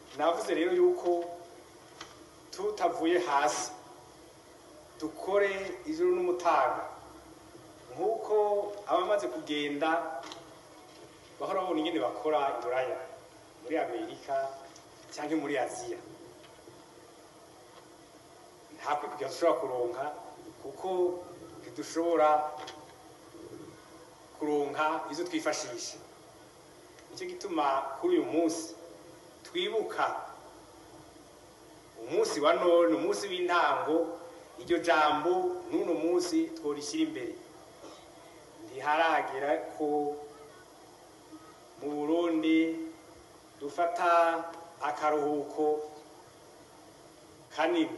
navuze rero yuko tutavuye hasi dukore ijoro n'umutaga nk'uko abamaze kugenda bahora babona ingene bakora i buraya muri amerika cyangwa muri aziya nta kwikugira dushobora kuronka kuko ntidushobora kuronka izo twifashisha nicyo gituma kuri uyu munsi twibuka umunsi wa none umunsi w'intango iryo jambo n'uno munsi tworishyira imbere ntiharagera ko mu burundi dufata akaruhuko kanini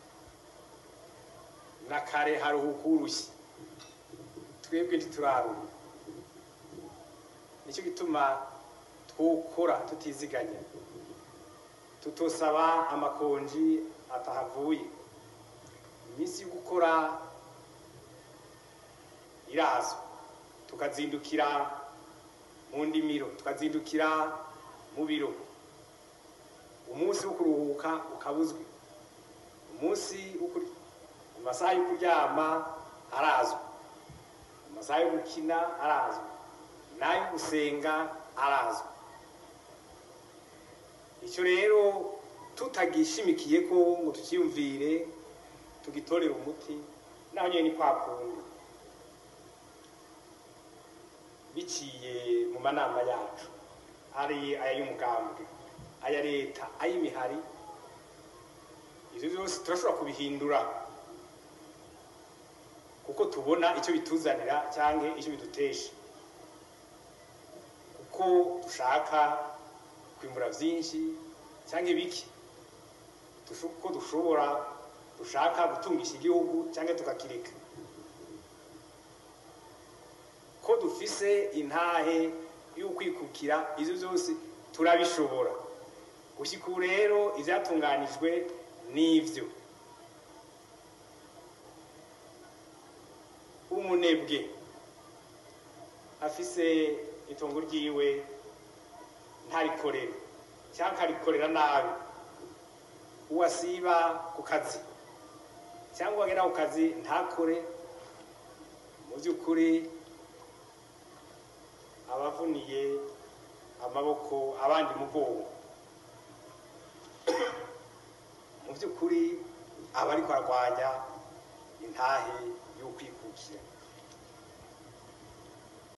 na kare haruhuka urushyi twebwe ntituraruha nicyo gituma twokora tutiziganya tutosaba amakonji atahavuye iminsi yo gukora irazwa tukazindukira mu ndimiro tukazindukira mu biro umunsi wo kuruhuka ukabuzwe umunsi wo kuri- amasaha yo kuryama arazwi amasaha yo gukina arazwi n'ayo gusenga arazwi icyo rero tutagishimikiye ko ngo tukiyumvire tugitorere umuti naho nyine ni kwa kundi biciye mu manama yacu ari aya y'umugambwe aya leta ay'imihari ibyo byose turashobora kubihindura kuko tubona icyo bituzanira cyangwa icyo bidutesha kuko dushaka kwimbura byinshi cyangwa ibiki Dusho- ko dushobora dushaka gutungisha igihugu cyangwa tukakireka ko dufise intahe y'ukwikukira ibyo byose turabishobora gushyika ubu rero ibyatunganijwe n'ibyo umunebwe afise itongo ryiwe ntarikorere cyangwa akarikorera nabi uwasiba ku kazi cyangwa wagera ku kazi ntakore mu by'ukuri abavuniye amaboko abandi mugongo mu by'ukuri aba ariko arwanya intahe y'ukwikukira